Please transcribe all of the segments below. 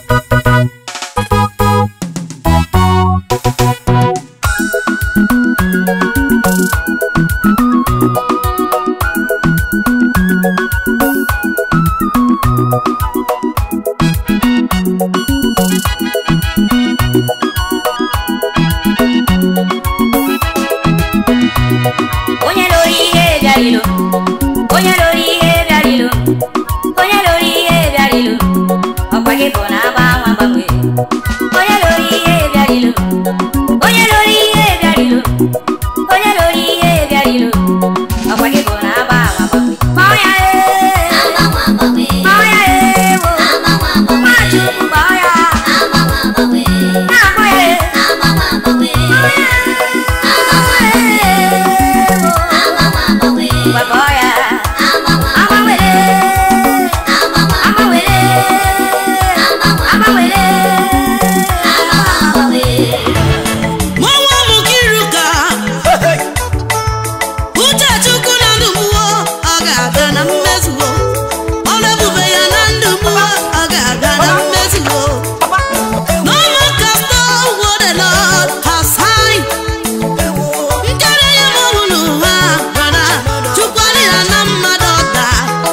onye lụrụ ihe bịara ilo onye lụrụ ihe bịara ilo onye lụrụ ihe bịara ilo ọkwa gị bụ na agba nwa gbanwe onye lụrụ ihe bịara ilo onye lụrụ ihe bịara ilo onye lụrụ ihe bịara ilo ọkwa gị bụ na agba nwa gbanwe kpọọ ya ee kpọọ ya ee wo nwachukwu kpọọ ya na-akpọ ya ee kpọọ ya Gbagbo ya, agbanwere, agbanwere, agbanwere, agbanwere. Mọnwa Mukiruka Uche Chukwu na ndụ mụọ ọ ga-abịa na mmezuo ọrụ ebube ya na ndụ mụọ ọ ga-abịa na mmezuo No man can stop what the Lord has signed. Nkere ya ma ọ bụ n'ụwa brọda Chukwu adịghị na mmadụ ọda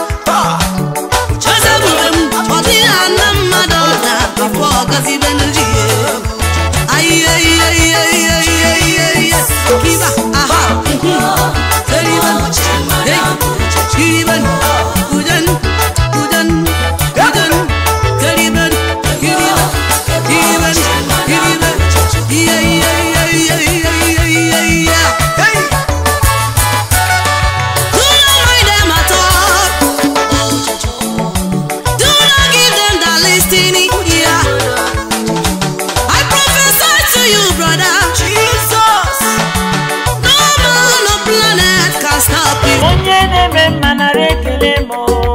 Eze ebube m ọ dịghị na mmadụ ọda afọ ọgazibe n'uji ya Aye, aye, aye, aye, aye, aye, aye. Kiba, aha, mhm. Keriban, hey, kiriban, kujan, kujan, kujan, keriban, kiriban, kiriban, kiriban. Iya, iya, iya, iya, iya, iya, iya, iya. Hey! Do not mind them at all. Do not give them that listening ear. I prophesy to you, brother. Jesus. No man, no planet can stop you. onye na-eme mma nara ekele m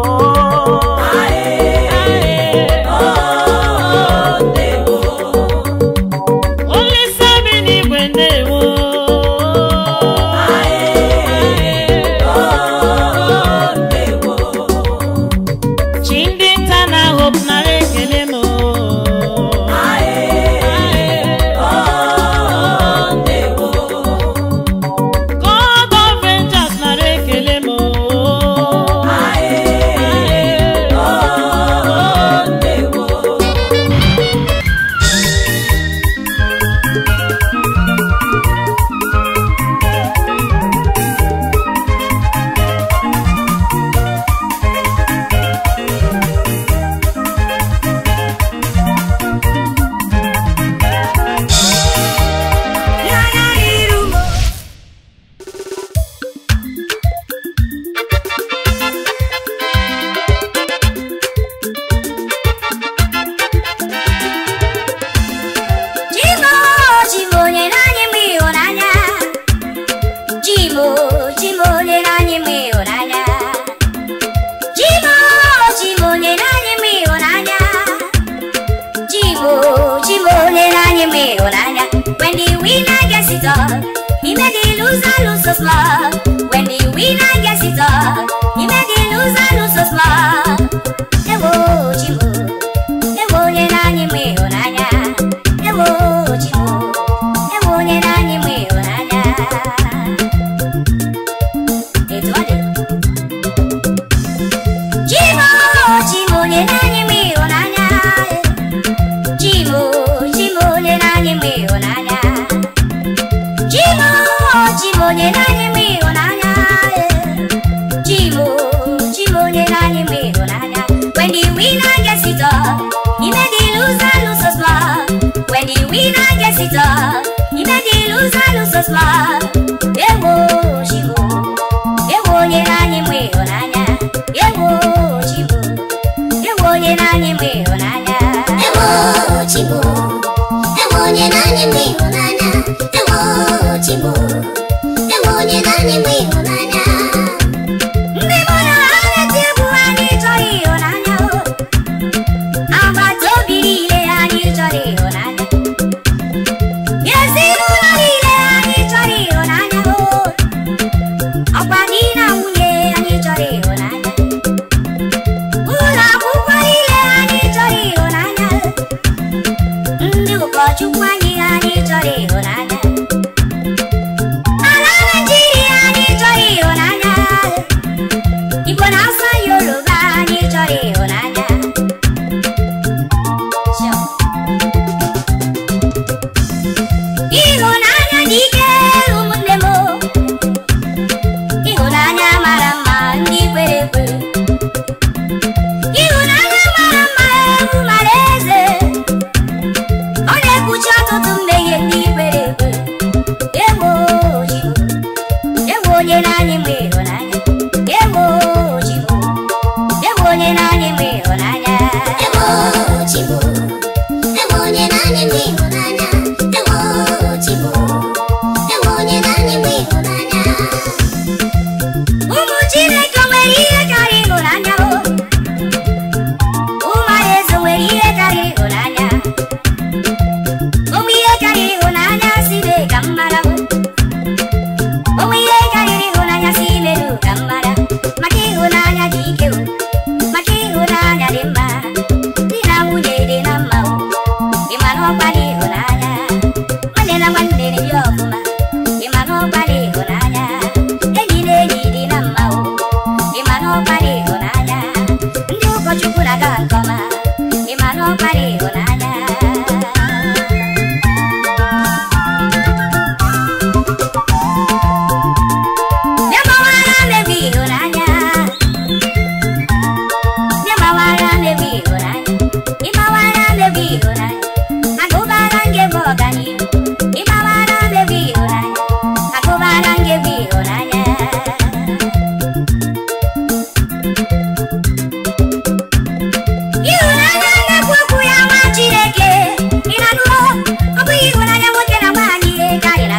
olisa bi n'igwe ndewo chi ndị nta na hope nara ekele m God of Vengeance nara ekele m Ya ya iru mo. Chimo, chimo nyere anyị mgbe ịhụnanya. Chimo, chimo nyere anyị mgbe ịhụnanya. Chimo, chimo nyere anyị mgbe ịhụnanya. Chimo, chimo nyere anyị mgbe ịhụnanya. When the winner gets it all, he made the loser look so small. When the winner gets it all, he made the loser look so small. Ewo, chimo, ewo nyere anyị mgbe ịhụnanya. Ewo, chimo, ewo nyere anyị mgbe ịhụnanya. Etu ọ dị. Chimo, chimo nyere anyị mgbe ịhụnanya. Chimo, chimo nyere anyị mgbe ịhụnanya. Chimo, chimo nyere anyị mgbe ịhụnanya. Chimo, chimo nyere anyị mgbe ịhụnanya. When the winner gets it all, he made the loser look so small. When the winner gets it all, he made the loser look so small. Ewo, chimo, ewo nyere anyị mgbe ịhụnanya. Ewo, chimo, ewo nyere anyị mgbe ịhụnanya. Ewo Chibo, ewo onye na-anyị mgbe ịhụnanya. Ewo Chibo, ewo onye na-anyị mgbe ịhụnanya. Ndị mụ na ha na-eti egwu anyị chọrọ ịhụnanya o. Agbata obi niile anyị chọrọ ịhụnanya. Ezinụlọ niile anyị chọrọ ịhụnanya o. Ọkwa di na nwunye anyị chọrọ ịhụnanya. Ụlọ akwụkwọ niile anyị chọrọ ịhụnanya.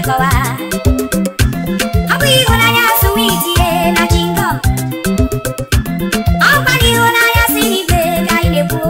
na-akọwa ọ bụ ịhụnanya suwiti na chingom ọkwa na ịhụnanya si n'igwe ka anyị na-ekwu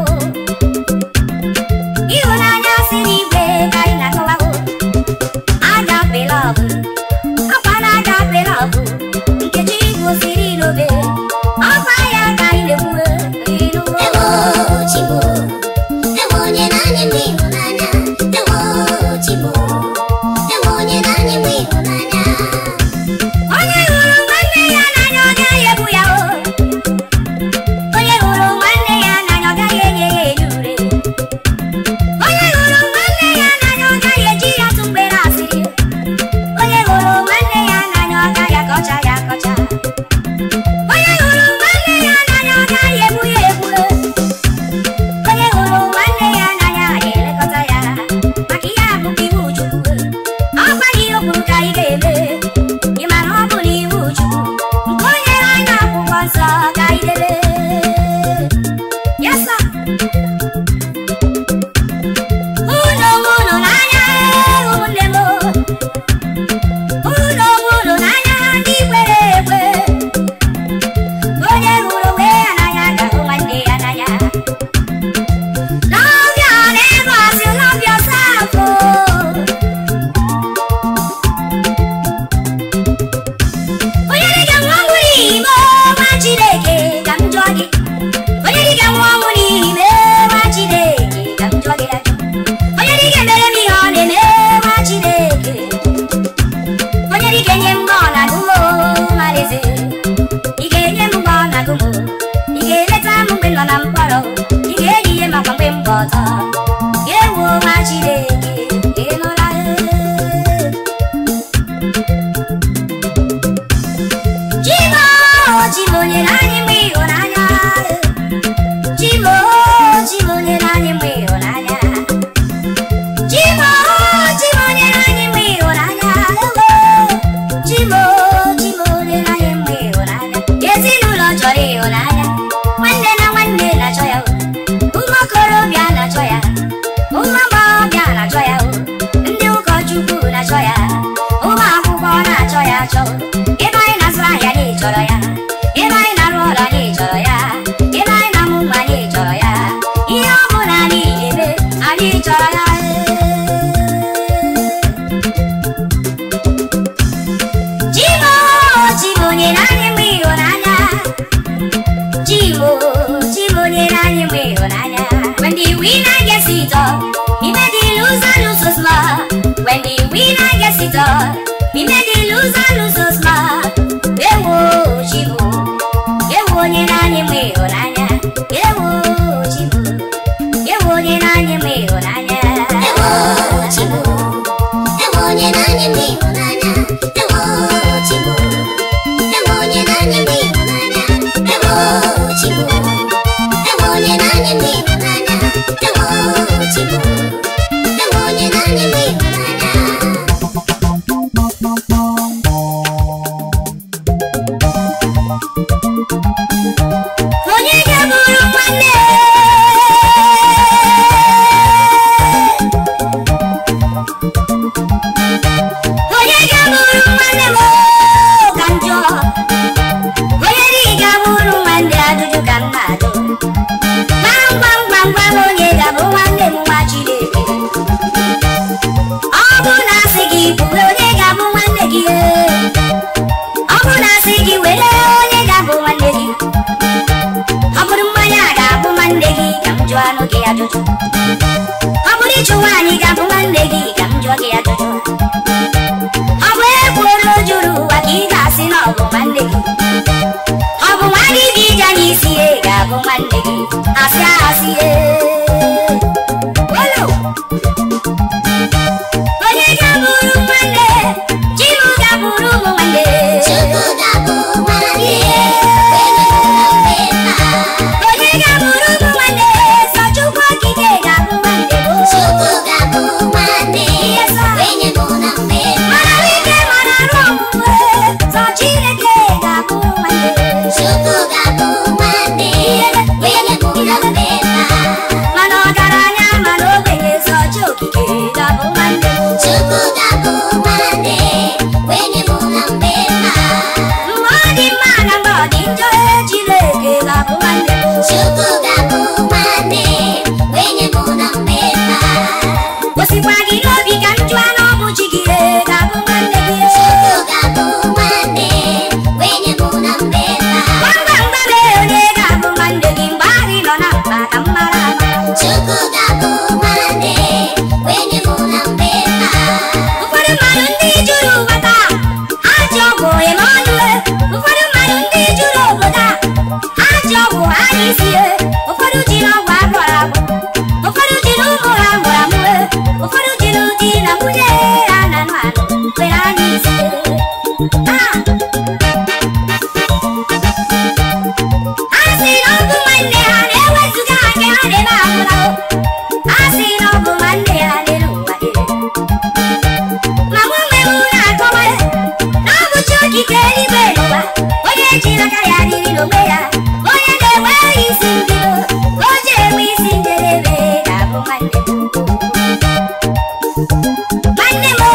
ịhụnanya si n'igwe ka anyị na-akọwago agape love ọkwa na agape love nkechi gosiri n'obe ọkwa ya ka anyị na-ekwu ịnụwo Ewo Chibo, ewo onye na-anya m ịhụnanya. Ewo Chibo, ewo onye na-anya m ịhụnanya. onye hụrụ nwanne ya n'anya ọ gaghị egbu ya o onye hụrụ nwanne ya n'anya ọ gaghị enye ya enye ure onye hụrụ nwanne ya n'anya ọ gaghị eji ya tụ mgbere asịrị onye hụrụ nwanne ya n'anya ọ gaghị akọcha ya akọcha onye hụrụ nwanne ya n'anya ọ gaghị egbu ya egbu onye hụrụ nwanne ya n'anya ga-elekọta ya maka ihe abụkwa iwu chukwu ọ gwaghị ihe o kwuru ka anyị ga-eme ị mara ọ bụ n'iwu chukwu nke o nyere anyị akwụkwọ nsọ ka anyị debe Yes, sir. Unu onwe unu n'anya ụmụnne m unu onwe unu n'anya ndị kwere ekwe onye hụrụ onwe ya n'anya ga-ahụ nwanne ya n'anya Love your neighbor as you love yourself. Oh. onye dịka nwa ọnwụ n'ime nwa chineke ka m jụọ gị onye dịka nwa ọnwụ n'ime nwa chineke ka m jụọ gị ajụ onye dịka emere m ihe ọ na-eme nwa chineke onye dịka enye m mgbe ọ na-agụ m malaeze ị ga-enye m mgbe ọ na-agụ m ị ga-eleta m mgbe m nọ na mkpọrọ ị ga-eyi ihe makwa mgbe m gba ọtọ ga-ewu nwa chineke ị nụla ee Chimo, Chimo nyere anyị mgbe ịhụnanya Chimo, Chimo nyere anyị mgbe ịhụnanya Chimo, Chimo nyere anyị mgbe ịhụnanya Ewo, Chimo, Chimo nyere anyị mgbe ịhụnanya Ezinụlọ chọrọ ịhụnanya Nwanne na nwanne na-achọ ya o. Ụmụ okorobịa na-achọ ya Ụmụ agbọghọbịa na-achọ ya o. Ndị ụkọchukwu na-achọ ya Ụmụ akwụkwọ na-achọ ya achọ Ebe anyị na-azụ ahịa anyị chọrọ ya Ebe anyị na-arụ ọrụ anyị chọrọ ya Ebe anyị na-amụ nwa anyị chọrọ ya Ihe ọ bụla anyị eme anyị chọrọ ya Chimo, Chimo nyere anyị mgbe ịhụnanya Chimo, Chimo nyere anyị mgbe ịhụnanya When the winner gets it all, he made the loser look so smart When the winner gets it all, he made the loser look so smart Ewo Chimo, ewo nyere anyị mgbe ịhụnanya Ewo Chimo, ewo nyere anyị mgbe ịhụnanya Ewo Chibo, ewo onye na-anya m ịhụnanya. Ewo Chibo, ewo onye na-anya m ịhụnanya. Ewo Chibo, ewo onye na-anya m ịhụnanya. Ewo Chibo, ewo onye na-anya m ịhụnanya. onye ga-abụrụ nwanne onye ga-abụrụ nwanne m ka njọ onye dị ga-abụrụ nwanne ajụjụ ka m na-ajụ gwam gwam gwam gwam onye ga-abụ nwanne m nwa Chineke ọ bụ na asị gị bụrụ onye ga-abụ nwanne gị ọ bụ na asị gị were onye ga-abụ nwanne gị ọ bụrụ mmanya ga-abụ nwanne gị ka m jụọ anụ gị ajụjụ ọ bụrụ ịchụ nwaanyị ga-abụ nwanne gị ka m jụọ gị ajụjụ ọ bụ ekworo juru ụwa ka ị ga-asị na ọ bụ nwanne gị ọ bụ nwa gị dị ije n'isi ya ga-abụ nwanne gị asị asị ye Olo! onye ga-abụrụ nwanne Chibu ga-abụrụ ụmụ nwanne Chukwu ga-abụ nwanne, onye nọ na mmemme. onye ga-abụrụ ụmụ nwanne sọ Chukwu okike ga-abụ nwanne m. Chukwu ga-abụ nwanne, onye nọ na mmemme. mara ike mara arụ ọgwụgwe sọ Chineke ga-abụ nwanne Chukwu ga-abụ nwanne, onye nọ na mmemme. jiri aka ya dịrị n'onwe ya onye na-enweghị isi mbido o ji enwe isi njedebe ga-abụ nwanne m nwanne m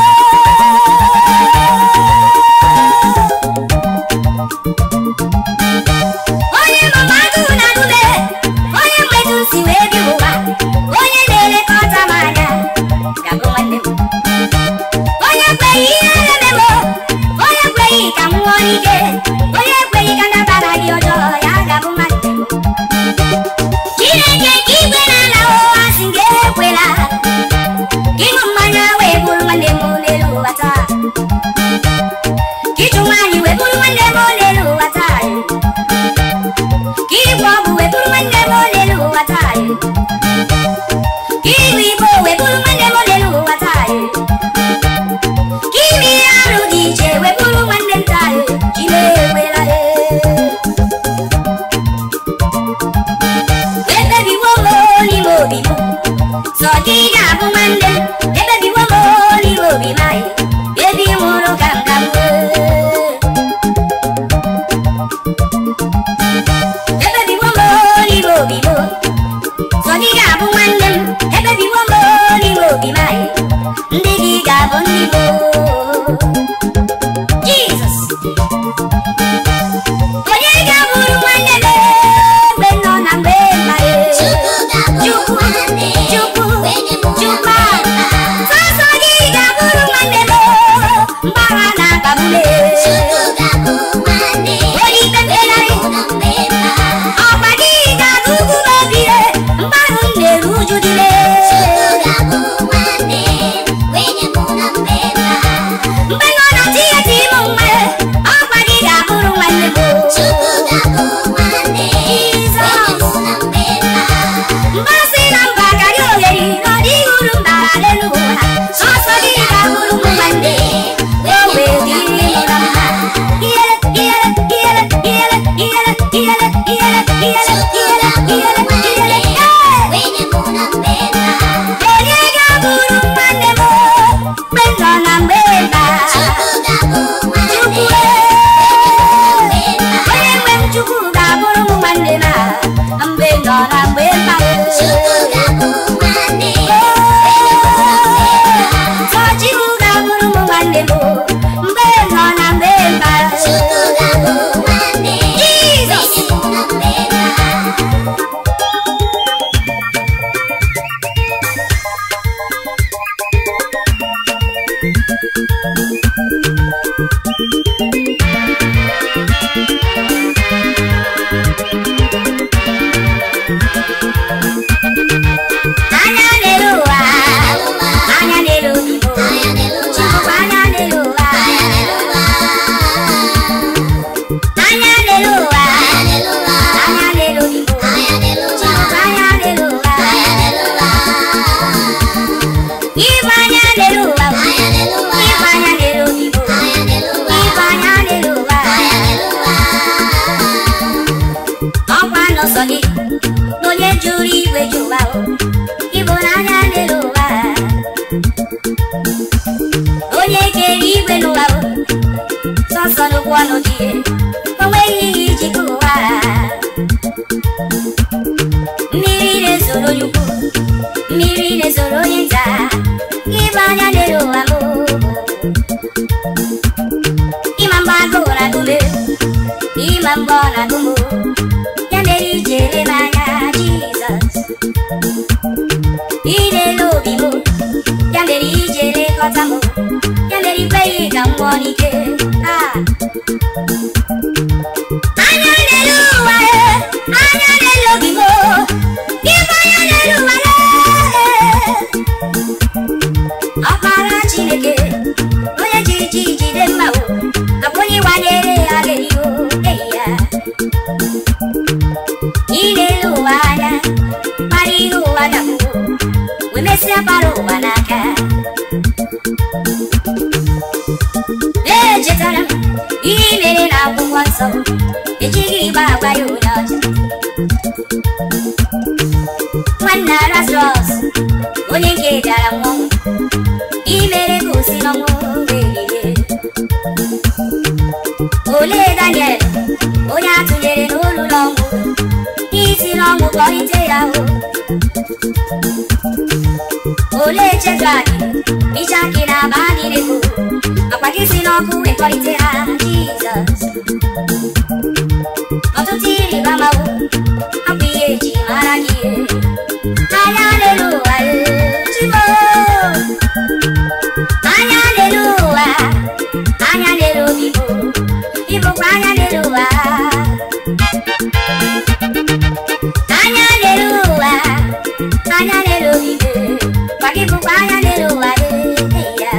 onye mmadụ na-adụbe onye mmetụ si wee bi ụwa onye na-elekọta m anya ga-abụ nwanne m onye ekweghị ihe na-eme m onye ekweghị ka m nwụọ n'ike onye ekweghị ka ndabara gị ọjọọ ya ga-abụ nwanne m chineke nke igwe na-ala ụwa si gị ekwela ịṅụ mmanya wee bụrụ nwanne m n'elu ụwa taa ka ịchụ nwaanyị wee bụrụ nwanne m n'elu ụwa taa ka ịgwọ ọgwụ wee bụrụ nwanne m n'elu ụwa taa ka ịṅụ igbo wee bụrụ nwanne m n'elu ụwa taa ka ime ihe arụ dị iche wee bụrụ nwanne m taa chime ekwela ebebiwo m n'ime obi m sọ gị ga-abụ nwanne m ebebiwo m n'ime obi m anyị ebi nwụrụ ka m ka m ebebiwo m n'ime obi m sọ gị ga-abụ nwanne m ebebiwo m n'ime obi m anyị ndị gị ga-abụ ndị m Jizọs onye ga-abụrụ nwanne m mgbe m nọ na mgbe mma Chukwu ga-abụ nwanne, Chukwu wenye mụ na Chukwu mma. sọsọ gị ga-abụrụ nwanne m mgbara na-akpagbume Chukwu ga-abụ nwanne, onye ikpe mkpegharị mụ na mmemma. ọkwa gị ga-agụgụ m obi mgbarụ m na-eru uju dịle Chukwu ga-abụ nwanne, wenye mụ na mmemma. mgbe nọ na tinyeti m nwe ọkwa gị ga-abụrụ nwanne m Chukwu ga-abụ nwanne, wenye mụ na mmemma. mgbasị na mba karịa ogheri na ọ dịghị uru m bara n'elu ụwa sọsọ gị ga-abụrụ m nwanne o wee dịrị m na mma iyele iyele iyele iyele iyele iyele iyele iyele Chukwu iyele ga-abụ iyele nwanne, iyele ee wenye mụ na mmemma. onye ga-abụrụ nwanne m mgbe m nọ na mgbe mba Chukwu ga-abụ nwanne, Chukwu wenye mụ na mmemma. onye nwe m Chukwu ga-abụrụ m nwanne m a mgbe m nọ na mgbe mba Chukwu ga-abụ nwanne, Sọchukwu ga-abụrụ m nwanne m mgbe m nọ na mgbe mba Chukwu ga-abụ nwanne, Jizọs wenye mụ na mmemma. anya n'elu ụwa anya n'elu Igbo Chukwu anya n'elu ụwa anya n'elu ụwa anya n'elu Igbo Chukwu anya n'elu ụwa Ibu anya n'elu ụwa Ibu anya n'elu Igbo Ibu anya n'elu ụwa ọkwa n'ọsọ gị na onye jụrụ igwe ji ụwa o ịbụ n'anya n'elu ụwa onye kere igwe n'ụwa o sọsọ n'okwu ọnụ gị o nweghị ihe ijikọ ụwa mmiri na-ezoro onye ukwu mmiri na-ezoro onye nta ịbụ anya n'elu ụwa m ịma mgbe agụụ na-agụme ịma mgbe ọ na-agụmụ ya mere iji ele m anya Jizọs ị na-ele obi m ya mere iji elekọta m ya mere ikweghị ka m nwụọ n'ike Ah. anya n'elu ụwa e, anya n'elu obi m ịbụ anya n'elu ụwa e. ọkpara Chineke onye ji ji jide mma o akwa onye ịwanyere ya ga-erigo eyi ya ilele ụwa anya kpara ihe ụwa dapụ wee mesịa kpara ụwa n'aka echetara m ihe i mere na akwụkwọ nsọ ejighị ịgba agwa ya onye ọcha nwanna Lazarọs onye nke bịara nwụọ imere ka o si n'ọnwụ wee bilie olee Daniel ya o olee chedu anyị iche akị na aba anyị na-ekwu akwa gị si n'ọkụ wekọrịta ha jizọs ọtụtụ ịrịba amawo akwa ihe eji mara gị anya n'elu ụwa chimo anya n'elu ụwa anya n'elu obi bụ ịbụkwa anya n'elu ụwa anya n'elu ụwa anya n'elu obi bụ kwa gị bụkwa anya n'elu ụwa ya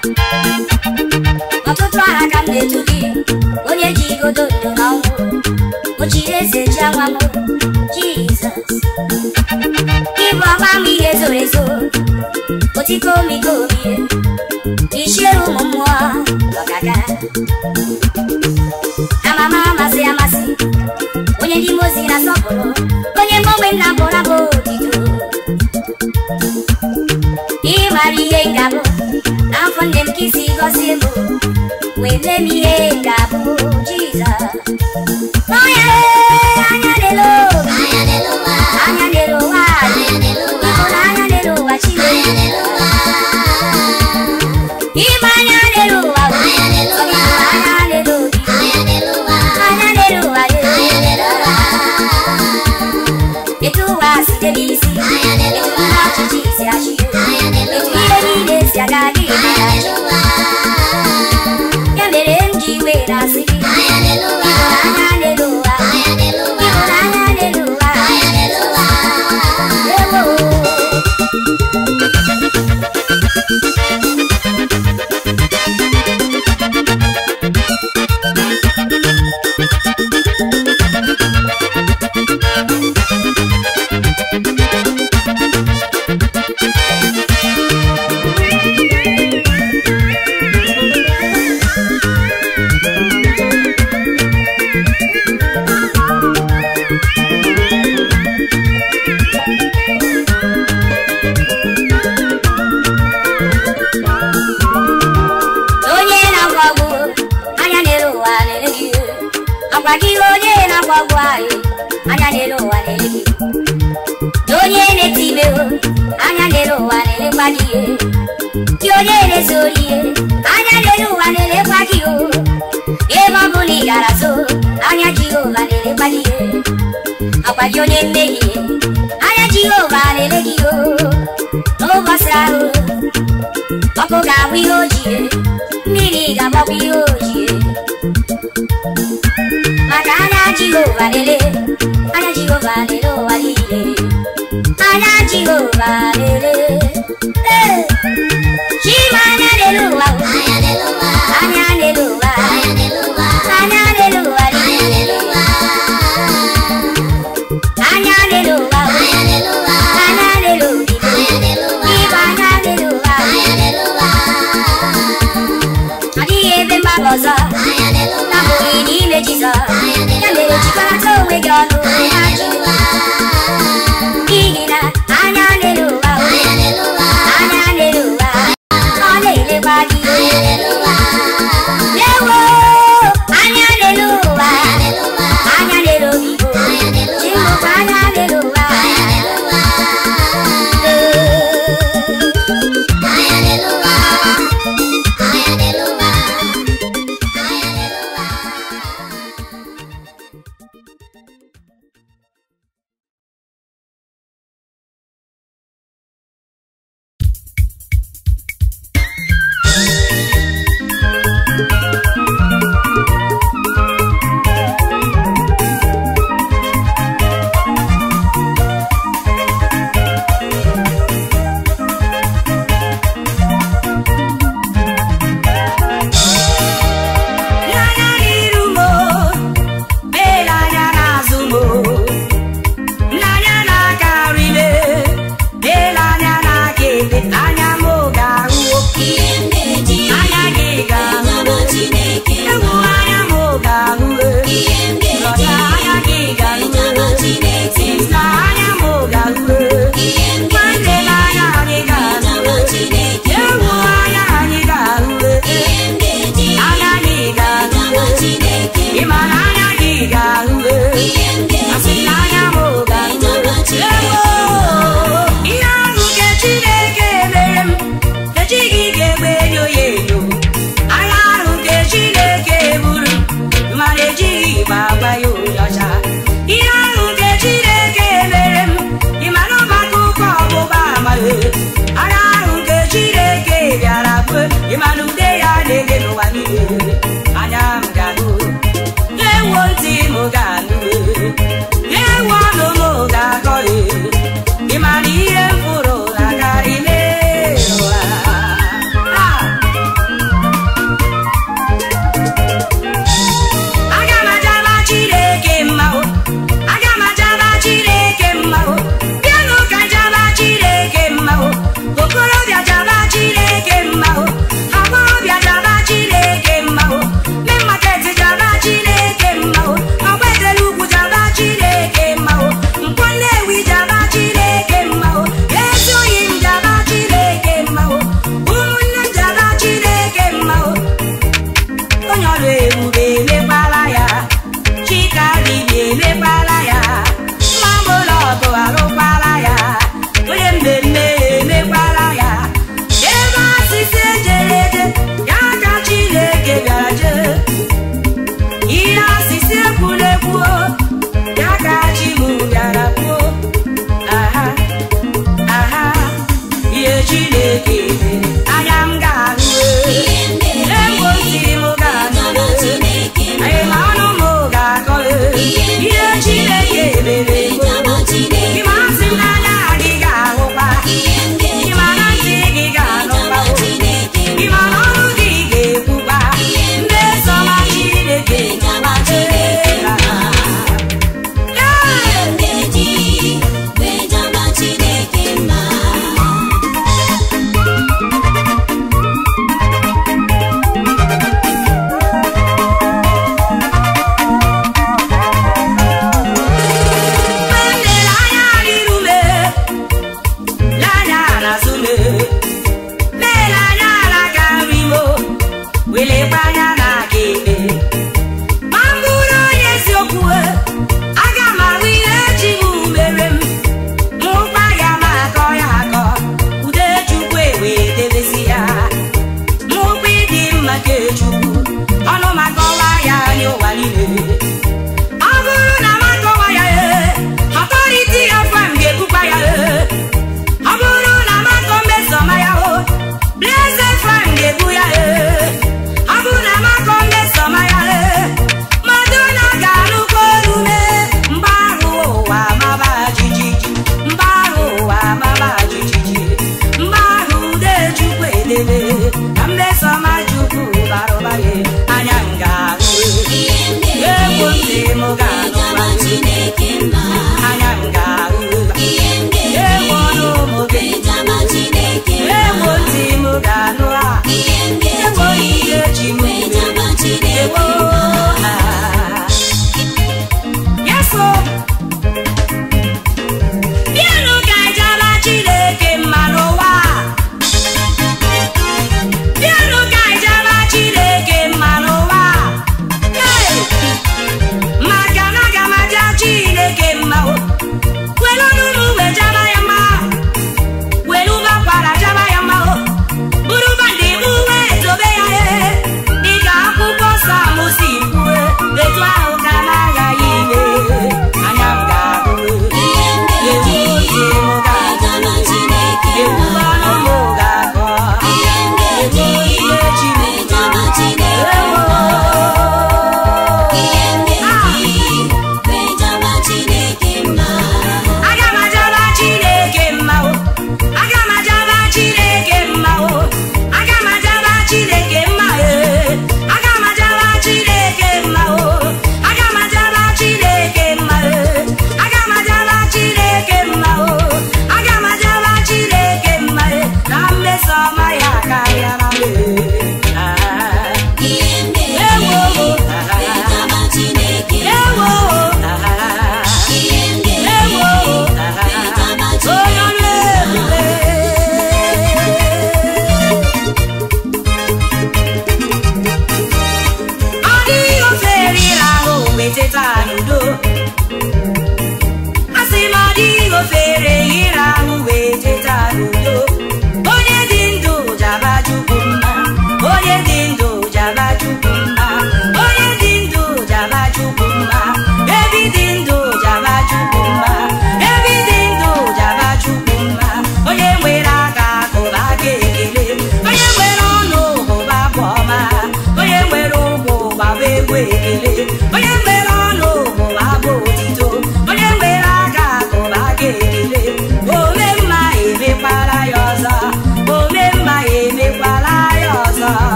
ọtụtụ aha ka m na-etu gị onye ji igodo ndo na ọnwụ o chiri eze ji anwa m jizọs ịbụ ọgba m ihe zoro ezo otiko omikomi ichiere ụmụ mmụọ ọgaga amama amasị amasị onye ndị mozi na-asọpụrụ onye mgbanwe nna bụrụ abụ otito ịmara ihe ngabụ n'afọ nne m ka isi gọzie m wee mee m ihe ngabụ jizọs n'ọnya anya lelo anya n'elu ụwa anya lelo ụwa anya n'elu ụwa ịhụrụ anya lelo ụwa anya chineke n'elu ụwa ịma anya lelo ụwa bụ anya n'elu ụwa anya lelo obi anya n'elu ụwa anya lelo ụwa anya n'elu ụwa etu ụwa si debe isi anya n'elu etu ụwa ndị ọchịchị si achị anya n'elu etu ụwa ihe niile si aga gị anya n'elu ụwa ya mere m ji wee na-asị gị anya n'elu ụwa anya lelo ụwa anya n'elu ụwa ịhụrụ anya lelo ụwa anya n'elu ụwa ewo onye na-agwa ọgwụ anya n'elu ụwa na-ele gị agwa gị onye na-agwa ọgwụ anyị anya n'elu ụwa na-ele gị na onye na-eti ime o anya n'elu ụwa na-elekwa gị ihe gị onye na-ezu ori ihe anya n'elu ụwa na-elekwa gị o ebe ọ bụ na ị gara so anya jehova na-elekwa gị ihe agwa gị onye mmehie anya jehova na-ele gị o n'ụbọchị ahụ ọkụ ga-abụ ihe ojie mmiri ga-agbakwa ihe ojie maka anya jehova lele anya jehova lele ụwa niile anya jehova lele Ee, chima anya lele ụwa o. anya n'elu ụwa anya lele ụwa anya n'elu ụwa anya lele ụwa anya niile n'elu ụwa anya lele ụwa o. anya n'elu ụwa anya lele obibi anya n'elu ụwa ịbụ anya lele ụwa anya n'elu ụwa ọ dịghị ebe mgbaba ọzọ anya n'elu ụwa na-abụghị n'ime jizọs anya ya n'elu mere ụwa jikọrọta onwe gị ọnụ anya na n'elu Jehova. ụwa n'ihi na anya lele ụwa o. anya n'elu ụwa anya lele ụwa ọ na-elekwa gị anya n'elu ụwa ewo anya lele ụwa anya n'elu ụwa anya lele obibo anya n'elu ụwa chimụkwa anya lele ụwa anya n'elu ụwa anya n'elu ụwa anya n'elu ụwa anya n'elu ụwa onye ọrụ ebube emekwala ya chika dibia emekwala ya mamụlọgụ arụkwala ya onye mmemme emekwala ya ebe asịsị ejere eje ya ka chineke bịara jee ihe asịsị ekwula ekwuo ya ka chi m bịara kwuo aha aha ihe chineke dere anya m ga-ahụ egbozi m ga-anụ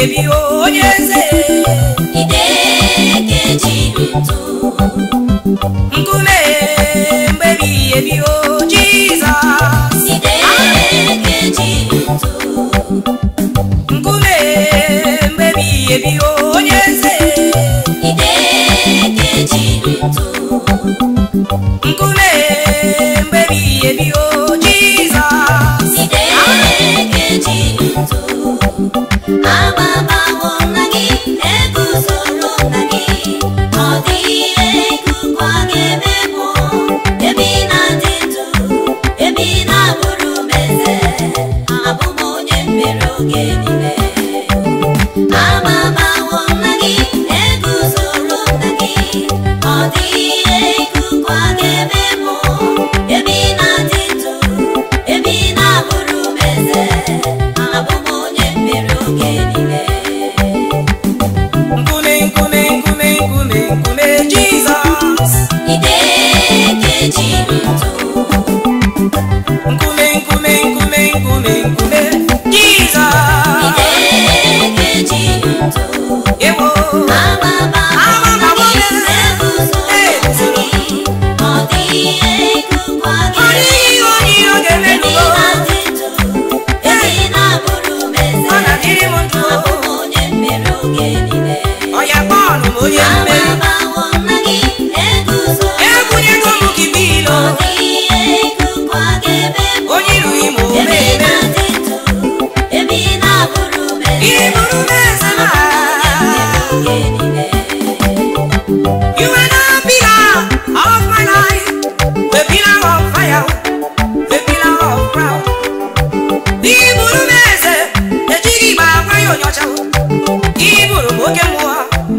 ebi onye eze nkume mgbebi ebi o jizọs nkume mgbebi ebi onye eze nkume mgbebi ebi o jizọs Agbabawo nna gị, eguzoro nna gị, ọ dịghị ihe ikuku a ga-eme mụ, ebe ị na-adị ndụ, ebe ị na-abụrụ m eze, abụ m onye mmeri oge niile. Agbabawo nna gị, eguzoro nna gị, ọ dịghị ihe ikuku a ga-eme mụ, ebe ị na-adị ndụ, ebe ị na-abụrụ m eze, abụ m onye mmeri oge niile. nkume nkume nkume nkume nkume jizọs Idekeji ndụ, nkume nkume nkume nkume nkume jizọs idekeji ndụ, ewo amama Amama gị gị, na-eguzo gị, ọ dịghị ihe ikuku a ọ dịghị onye iro ga-eme ga-emenugo na-adị ndụ, ebe ị na-abụrụ m eze, ọ na-adịrị m ndụ abụ m onye mmeri oge niile. ọya kpọọnụ m onye mmeri Amabawo nna gị, eguzo ebunyego m gị bilo ọ dịghị ihe ikuku a ga-eme onye irughị m ebe ị omeme na-adị ndụ, ebe ị na-abụrụ m eze. ịbụrụ m eze na You are the pillar of my life, the pillar of fire, the pillar of proud. Iburu m eze, ejighị igbe agwa ya onyocha. Iburu m oke mmụọ.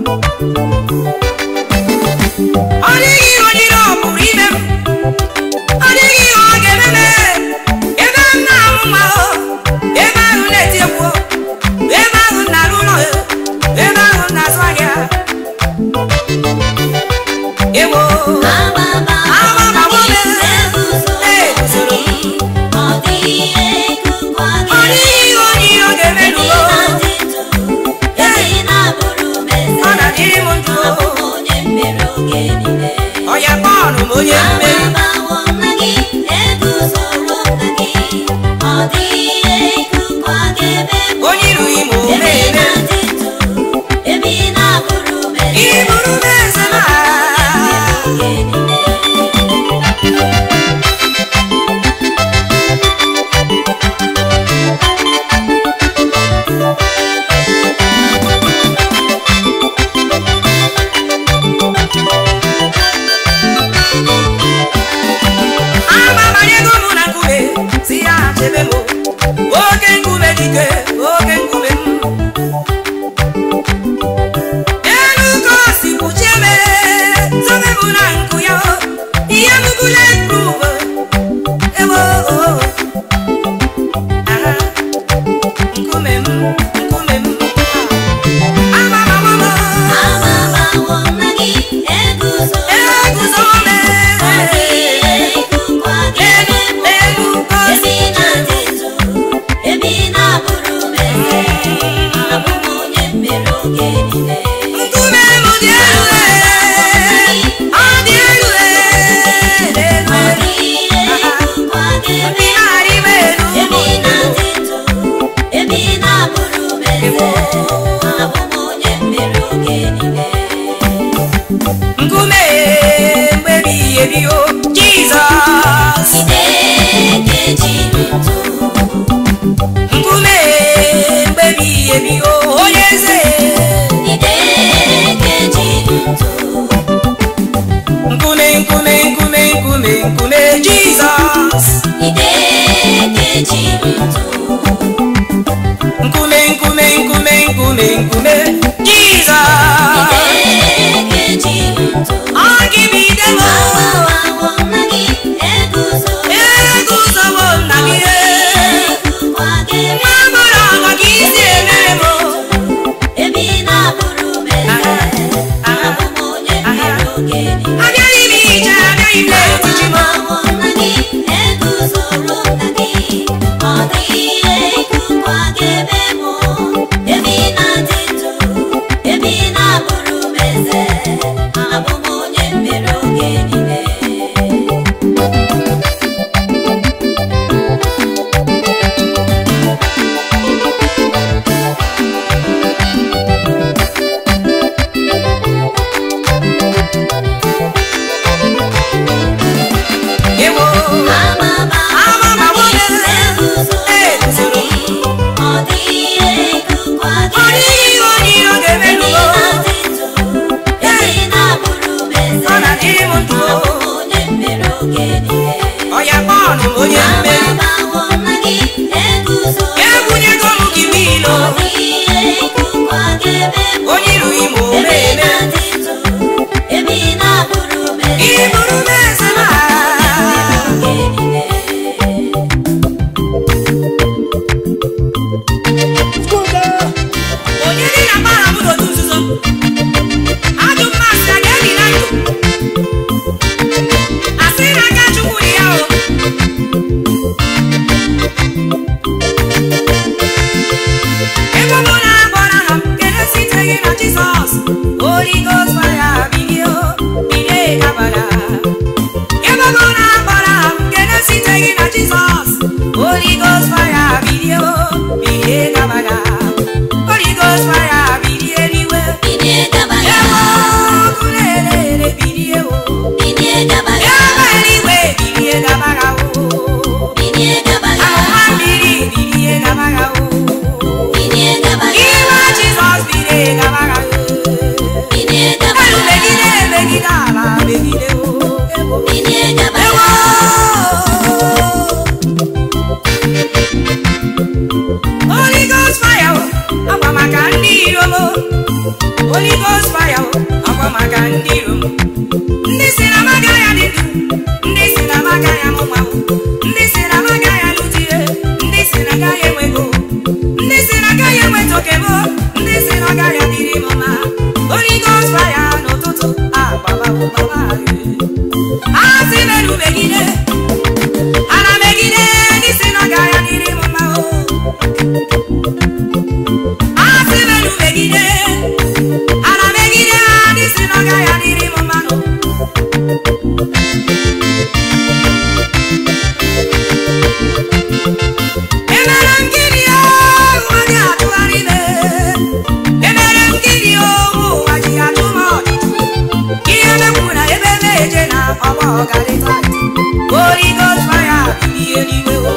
Ọ dịghị ihe onye iro pụrụ ime m. Ọ dịghị ihe ọ ga-eme m. Ebe m na-amụ nwa o, ebe ahụ na-eti egwu o, ebe ahụ m na-arụ ụlọ o, ebe ahụ m na-azụ ahịa. Ewo. Ọ dịghị onye iro ga-emenugo. Ọ na-adịrị m ndụ o. Ọya bọọlụ m onye mmeri. Onye irughị m omeme. Iburu m eze na agbabanyego m na nkume si ya chebe m oke nkume dike oke nkume m elu ka o si kpuchie m zobe m na nkụ ya ihe m bụla prove ewo aha nkume m nkume m agbabanyego eguzo m elu ka o si nkume m dị elu ọ dị elu elu ndị na-arị m elu Ebe ị na-adị ndụ, ebe ị na-abụrụ m eze, abụ m onye mmeri oge niile. nkume mgbebi ebi o jizọs Idekeji ndụ, nkume mgbebi ebi o onye eze idekeji ndụ, nkume nkume nkume nkume nkume jizọs idekeji ndụ, nkume nkume nkume nkume nkume jizọs idekeji ndụ. ọ gị bụ ide m Agbawawo nna gị, eguzo eguzowo nna gị ikuku a ga-eme nwa mụrụ ọgọ ka isi emere m ebe ị na-abụrụ m eze, abụ m onye mmeri oge niile. abịaghị m ije abịaghị m n'etiti m Agbawawo nna gị, eguzoro nna gị, ọ dịghị ihe ikuku a ga-eme mụ, ebe ị onye iru ime omeme iburu m eze m onye dị na mara m n'otu nzuzo ajụ mmasị a ga-eli na ndụ asị na aka chukwu dị ya o ebe ọ bụ na agbara ha kele siteghị na jizọs Holy Ghost fire bilie o bilie gabara ebe ọ bụ na agbara ha kele siteghị na jizọs Holy Ghost fire bilie o bilie gabara Holy Ghost fire bilie eluigwe ebe ọkụ na-ere bilie o ebe eluigwe bilie gabara o ahụma mmiri bilie gabara o iwe jizọs bilie gabara o elu megide megide ala megide o ebo ewo Holy Ghost fire o akwa maka ndị iro m o. Holy Ghost fire o akwa maka ndị iro m ndị si na maga ya dị ndụ ndị si na maga ya mụnwa o ndị si na maga ya lụtie ndị si na ga ya enwego ndị si na ga ya enweta oke m o. ndị si na ga ya dịrị m mma Holy Ghost fire n'ụtụtụ agbababụbaba asị merụ megide ana megide ndị si na ga ya dịrị m mma o asị merụ megide ana megide ndị si na ga ya dịrị m mmanụ emere m gịnị ụwa dị atụgharị ime emere m gịnị ụwa ji atụ m ọchịchị ihe mekwu na ebe meje na ọgbọ ọgarịta Holy Ghost fire bilie n'igwe o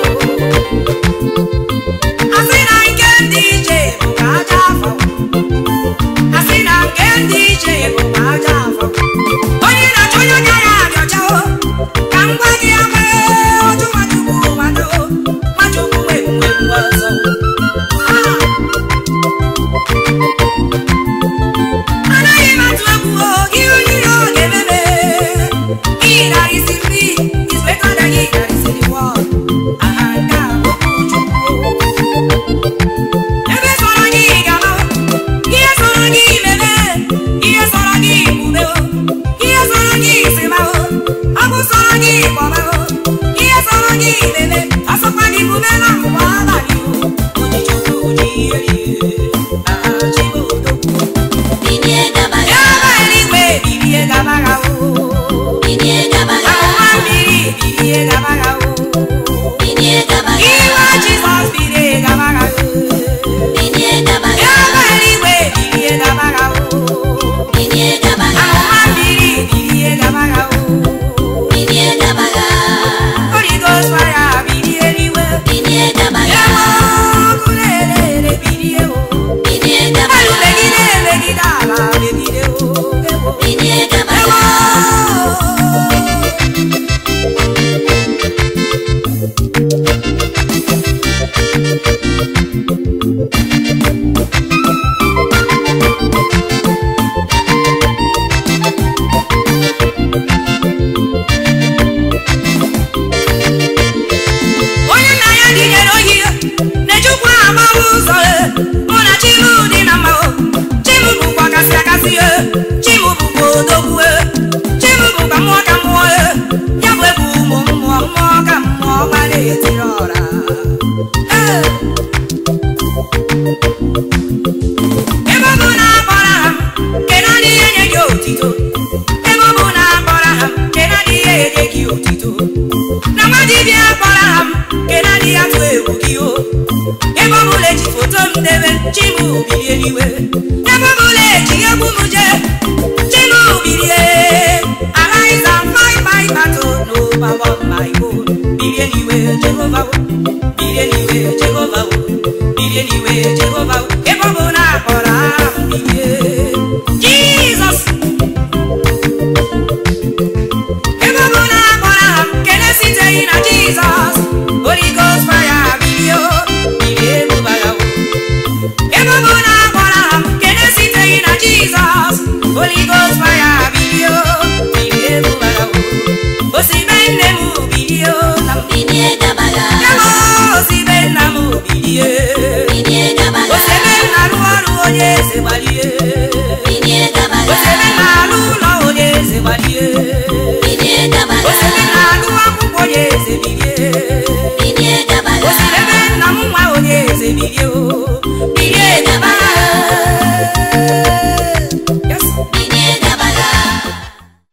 asị na nke ndị iche bụ ka aja afọ asị na nke ndị iche bụ ka aja afọ onye na-achọ onye anya ya abịacha o ka m gwa gị agba oju nwachukwu nwado nwachukwu nwegbu ọzọ Ah! anaghị m atụ egwu o ihe onye iro ga-ememe ịgarịsiri is better than ịgarịsiri wọl aha nke a bụ okwu Chukwu ebe sọrọ gị gaba ihe sọrọ gị meme ihe sọrọ gị kwube ihe sọrọ gị sịba ọ bụ sọrọ gị kpọba ihe sọrọ gị meme asọkwa gị kwube na mgbe abalị onye chukwu ji ihe rie aha chibodogwu ebe eluigwe bilie gabara o ahụma mmiri bilie gabara o iwe jizọs bilie gabara o ebe eluigwe bilie gabara o ahụma mmiri bilie gabara o Holy Ghost fire bilie eluigwe ebe ọkụ na-ere bilie o elu megide megide ala megide o ebo ewo onye nna ya dịnyere ohi na-ejukwa agbawa ụzọ e. mụ na chimu dị na mma o. chimu bụkwa kasị akasị e. chimu bụkwa odogwu e. chimu bụkwa mmụọ ka mmụọ e. ya bụ ebu ụmụ mmụọ mmụọ ka mmụọ gbara etiri ọra Ee. ebe ọ bụ na akpọrọ ha nke naanị ihe nye gị otito ebe ọ bụ na akpọrọ ha nke naanị ihe enye gị otito na nwa dibịa kpọrọ ha m nke naanị ya tụ egwu gị o ebe ọbụla eji foto m debe chimu bilie n'iwe ebe ọbụla eji egwu m jee chimu bilie arise and fight my battle n'ụba of my own bilie n'iwe jehova o bilie n'iwe jehova o bilie n'iwe jehova o ebe ọ bụ na akpọrọ aha m bilie jizọs ebe ọ bụ na akpọrọ aha m kele siteghị na jizọs Holy Ghost fire bilie o bilie bụbara o ebe ọ bụ na akpọrọ aha m kele si bilie bilie gabaga osebe na-arụ ọrụ onye eze gbalie bilie gabaga osebe na-arụ ụlọ onye eze gbalie bilie gabaga osebe na-arụ akwụkwọ onye eze bilie